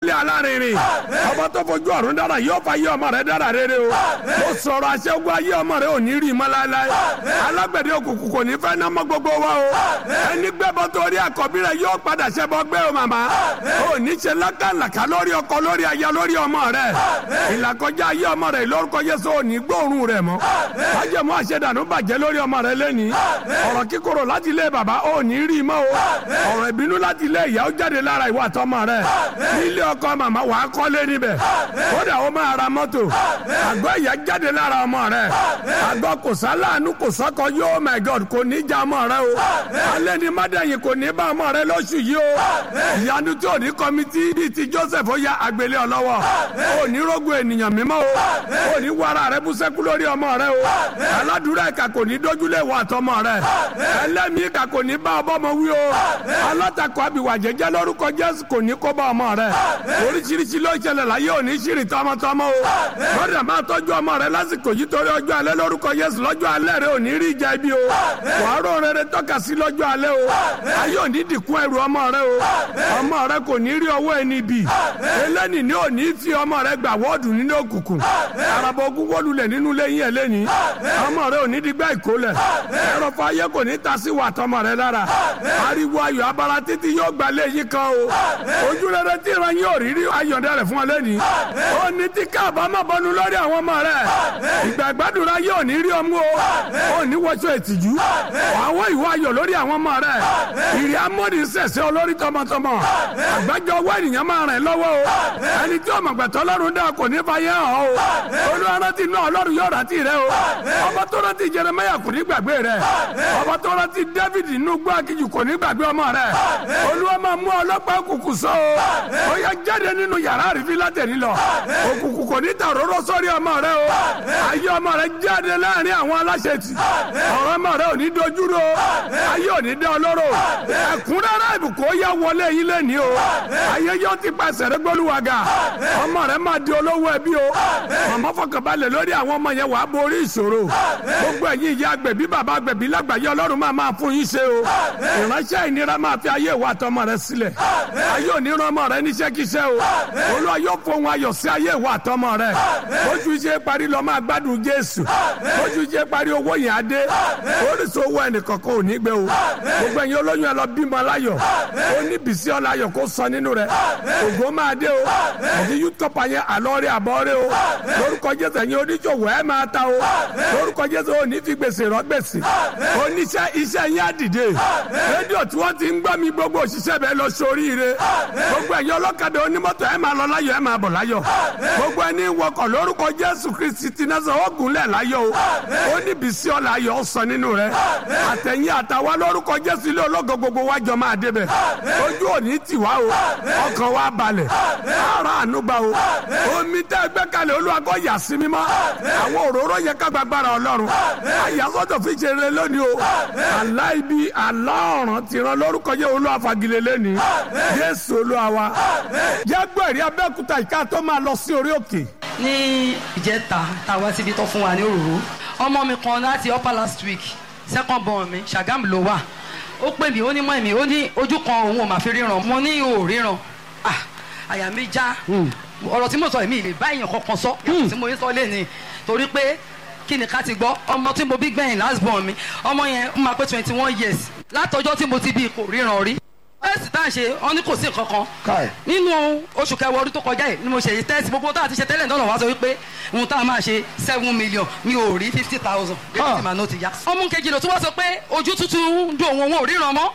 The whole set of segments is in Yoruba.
wọlé alárinrin ọba tó fojú ọ̀run dára yóò fa yé ọmọ rẹ dára rere o mo sọ̀rọ̀ aṣẹ́gun ayé ọmọ rẹ ò ní rí mọ́ láéláé alágbẹ̀dẹ òkùnkùn kò ní fẹ́ ná mọ́ gbogbo wa o ẹni gbẹ́bọ torí àkọ́bí rẹ yóò padà ṣẹbọ gbé o màmá ò ní ṣe lákàlàkà lórí ọkọ lórí aya lórí ọmọ rẹ ìlàkọjá ayé ọmọ rẹ lórúkọ Jésù ò ní gbóòórùn rẹ mọ́ májèmú àṣẹdànù bàjẹ́ lórí ọmọ rẹ lẹ́ni ọ̀rọ̀ kíkorò láti ilé bàbá ò ní rí mọ́ o ọ̀rọ̀ ìbínú láti ilé ìyá ó jáde lára ìwà àtọmọ rẹ nílé ọkọ màmá wàá kọ́lé níbẹ̀ kódà ó máa ra mọ́tò àgọ́ ìyá jáde lára ọmọ rẹ àgọ́ kò sáláàánú kò sọ́kọ yóò my god kò ní já ọmọ rẹ o alẹ́ ní mádẹ́yìn kò ní bá ọmọ rẹ lóṣù yìí o ìyanu tí ò ní kọ́mítì bíi ti joseph ó ya àgbélé ọlọ́wọ́ ò ní rógun ènìyàn mímọ́ o ò ní wàrà rẹ bú sẹ́kú lórí ọmọ rẹ o aládùúrà ìka kò ní dójúlé wọ àtọmọ rẹ ẹlẹ́mìí ìka kò ní bá ọbọmọ wí o alátakọ àbíwá jẹjẹ lórúkọ jésù kò ní kó bá ọmọ rẹ oríṣiríṣi ló ṣẹlẹ̀ láyé òní ṣìrì tọmọtọmọ o lọ́dà máa tọ́jú ọmọ rẹ lásìkò yìí torí ọjọ́ alẹ́ lórúkọ Jésù lọ́jọ́ alẹ́ rẹ òní rí ìjà ibi o wàá rò rere tọ́ka sí lọ́jọ́ alẹ́ o ayé òní dìkún ẹrù ọmọ rẹ o ọmọ rẹ kò ní rí ọwọ́ ẹni bì eléni ní òní fi ọmọ rẹ gbà wọ́ọ̀dù nínú òkùnkùn araba ogun wọlulẹ̀ nínú lẹ́yìn ẹlẹ́ni ọmọ rẹ òní digbá ìkólẹ̀ ẹrọ̀fọ̀ ayé kò ní ta sí wàtọ́mọ rẹ lára ariwo ayọ̀ abara títí yóò gba lẹ́yìn kan o ojú rere tí ìran yóò rí rí ayọ̀dẹ rẹ̀ fún ọ lẹ́ni ó ní tí káàbámọ̀ bọnu lórí àwọn ọmọ rẹ ìgbà ìgbàdúrà yóò ní rí ọmú o ó ní wọṣọ ìtìjú àwọn ìwọ ayọ̀ lórí àwọn ọmọ rẹ ìrì amóni sẹ̀sẹ̀ olórí tọmọtọmọ àgbájọ ọwọ́ ènìyàn máa rìn lọ́wọ́ o ẹni tí ọmọ gbẹ̀tọ́ ọlọ́run dá kò ní fàyẹ́ hàn o olùrántí náà ọlọ́run yóò rántí rẹ o ọba tó rántí Jeremáyà kò ní gbàgbé rẹ ọba tó rántí David nínú gbọ́ akíjù kò ní gbàgbé ọmọ rẹ olúwa máa mú ọlọ́pàá òkùnkùn sọ o ó yẹ jáde nínú yàrá àrífín látẹ̀rí lọ òkùnkùn kò ní tàróró sórí ọmọ rẹ o ayé ọmọ rẹ jáde láàrin àwọn aláṣẹtì ọ̀rọ̀ ọmọ rẹ ò ní dojúrò ayé ò ní dá ọlọ́rọ̀ ẹ̀kúnrẹ́rẹ́ ìbùkún ó yẹ wọlé yín lẹ́ni o ayé yóò ti pàṣẹ rẹ gbólúwàgà ọmọ rẹ máa di olówó ẹbí o màmá fọkànbalẹ̀ lórí àwọn ọmọ yẹn wàá borí ìṣòro gbogbo ẹ̀yin ìyá agbẹ̀bí bàbá agbẹ̀bí lágbàáyé ọlọ́run máa máa fún yín ṣe o ìránṣẹ́ ìnira máa fi ayé ìwà àtọmọ rẹ sílẹ̀ ayé òní rán ọmọ rẹ níṣẹ́kíṣẹ́ o olúwa yóò fohùn ayọ̀ sí ayé ìwà àtọmọ rẹ ojú iṣẹ́ parí lọ máa gbádùn jésù ojú iṣẹ́ parí owó yẹn á dé oríṣi owó ẹnìkankan ò ní gbé o gbogbo ẹ̀yin olóyún ẹ lọ bímọ láyọ̀ ó ní bìsí ọláyọ̀ kó sọ nínú rẹ ògo máa dé o ẹ̀yin yútọ́pà yẹn àlọ́rẹ́ àbọ̀rẹ́ o lórúkọ jésù ẹ̀yin oníṣòwò ẹ̀ máa ta o lórúkọ jésù ò ní fi gbèsè rọ gbèsè oníṣẹ́ iṣẹ́ yẹn á dìde rédíò tí wọ́n ti ń gbọ́ mi gbogbo òṣìṣẹ́ bẹ́ẹ̀ lọ sóríire gbogbo ẹ̀yin ọlọ́kadà onímọ́tò ẹ̀ máa lọ láyọ̀ ẹ̀ máa bọ̀ láyọ̀ gbogbo ẹni wọkọ̀ lórúkọ jésù kristi ti náà sọ ó gúnlẹ̀ láyọ̀ o ó ní bìsí ọ̀la ayọ̀ ó sọ nínú rẹ̀ àtẹ̀yìn àtàwa lórúkọ jésù ilé ológo gbogbo wájọ máa débẹ̀ ojú òní tì wá o ọkàn wa balẹ̀ ara ànúgbà o omi tẹ́ gbẹ́ kalẹ̀ olúwa kó yà sí mímọ́ àwọn òróró yẹ ká gbàgbára ọlọ́run àyàsọ́tò fi ṣe rere lónìí o àlá ibi àlá ọ̀ràn ti ràn lórúkọ jẹ́ olúwa fagilé lẹ́ni jésù olúwa wa jẹ́ gbọ́ ẹ̀rí abẹ́òkúta ìka tó máa lọ sí orí òkè ní ìjẹta táwa síbi tó fún wa ní òróró ọmọ mi kan láti upper last week second born mi Ṣàgámù ló wà ó pè mí ó ní mọ́ mi ó ní ojú kan òun ò mà fi ríran mo ní ò ríran ah àyà mi já ọ̀rọ̀ tí mo sọ èmi ìlè bá èèyàn kankan sọ yàtọ̀ tí mo ń sọ lé ní torí pé kí ni ká ti gbọ́ ọmọ tí mo bí gbẹ̀yìn last born mi ọmọ yẹn ó máa pé twenty one years látọjọ́ tí mo ti bí kò ríran rí tẹ́sì tá a ṣe wọ́n ní kò sí nǹkan kan nínú oṣù kẹwàá ọdún tó kọjá yìí ni mo ṣe tẹ́sì gbogbo tá a ti ṣe tẹ́lẹ̀ náà wá sọ wípé ohun tá a máa ṣe seven million mi ò rí fifty thousand bí wọ́n ti máa ná ti yá. ọmú kejì ló tún wá sọ pé ojú tútù ń dùn òun òun ò ríran mọ́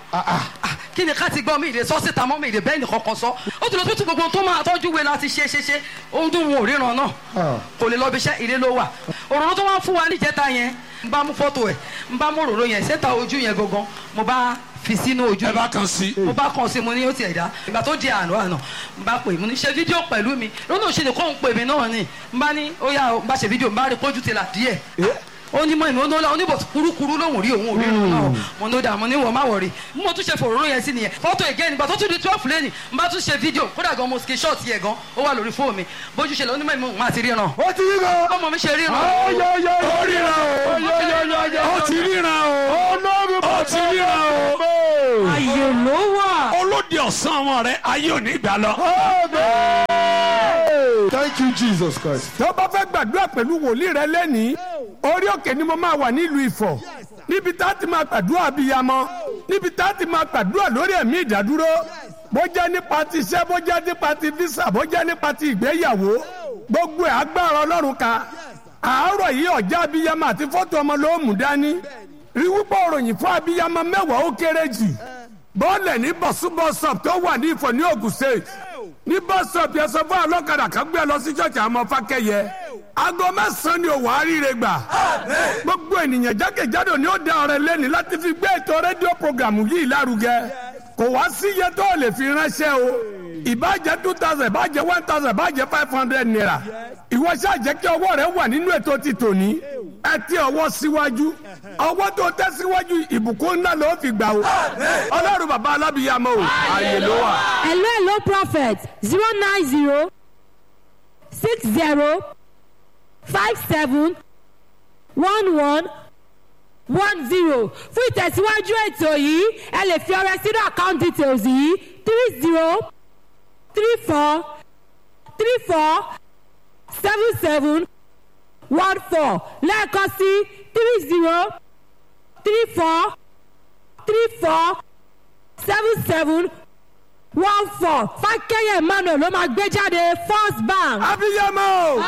kí ni ká ti gbọ́ mi ìlè sọ síta mọ́ mi ìlè bẹ́ẹ̀ nìkan kan sọ ó ti lọ tún gbogbo tó máa tọ́jú wé láti ṣe ṣe ṣe ohun tó òun ò ríran náà kò lè lọ bí iṣẹ́ ilé ló wà òróró tó wá fún wa níjẹta yẹn n bá mú fọ́tò ẹ̀ n bá mú òróró yẹn sẹ́ta ojú yẹn gangan mo bá fi sínú ojú ẹ bá kan sí. mo bá kàn sí mo ní ó ti ẹ̀dá ìgbà tó di àná àná n bá pè mo ní ṣe fídíò pẹ̀lú mi lónà òṣèlè kó ń pè mí náà ni n bá ní ó yà n bá ṣe fídíò n bá rí pójú ti là díẹ̀ ó ní mọ ìmọ̀ ó oníbọ̀ kúrúkúrú lòun rí òun ò rí òun náà mo ní ó dà mo ní wọ́n má wọ̀ rí mo tún ṣe fòróró yẹn sí nìyẹn fọ́tò again nígbà tó tún di twelve lẹ́nì n bá tún ṣe fídíò kódà gan mo ski short yẹ gan ó wà lórí fóònù mi bójú ṣe lọ onímọ̀ ìmọ̀ máa ti ríran ó ti ríran ọmọ mi ṣe ríran ó ríran o ó ti ríran o ó ti ríran o ayé ló wà. olóde ọ̀sán ọmọ rẹ ayé ò ní gbà lọ. Thank you, Jesus Christ. tó bá fẹ́ gbàdúrà pẹ̀lú wòlíì rẹ lẹ́nìí orí òkè ni mo máa wà nílùú Ifọ̀ níbi tá a ti máa gbàdúrà abiyamọ níbi tá a ti máa gbàdúrà lórí ẹ̀mí ìdádúró bó jẹ́ nípa ti iṣẹ́ bó jẹ́ nípa ti visa bó jẹ́ nípa ti ìgbéyàwó gbogbo ẹ̀ agbára Ọlọ́run ka àárọ̀ yìí ọ̀já abiyamọ àti fọ́tò ọmọ ló mú dání rí wípé òròyìn fún abiyamọ mẹ́wàá ó kéré jù bọ́ọ̀lẹ̀ ní bọ̀súbọ̀sọ̀p tó wà ní Ifọ̀ ní Ògùn State ní bọ́sọ̀p yẹn sọ fún ọlọ́kadà kan gbé lọ sí ṣọ́ọ̀ṣì àwọn ọmọ fákẹ́yẹ aago mẹ́sàn-án ni òwò àríire gbà gbogbo ènìyàn jákèjádò ni ó dá ọrẹ lẹ́ni láti fi gbé ètò rédíò programu yìí lárugẹ kò wá sí iye tó lè fi ránṣẹ́ o ìbàjẹ́ two thousand ìbàjẹ́ one thousand ìbàjẹ́ five hundred naira ìwọ ṣáà jẹ́ kí ọwọ́ rẹ wà nínú ètò ti tòní ẹ ti ọwọ́ síwájú ọwọ́ tó tẹ́ síwájú ìbùkún ńlá ló fi gbà o ọlọ́run bàbá alábìyàmọ́ o ààyè ló wà. hello hello prophet zero nine zero six zero five seven one one one zero fún ìtẹ̀síwájú ètò yìí ẹ lè fi ọrẹ sínú account details yìí three zero three four three four seven seven one four lẹ́ẹ̀kan sí three zero three four three four seven seven one four fákẹ́yẹ̀ emmanuel ló máa gbé jáde first bank. abiyamọ.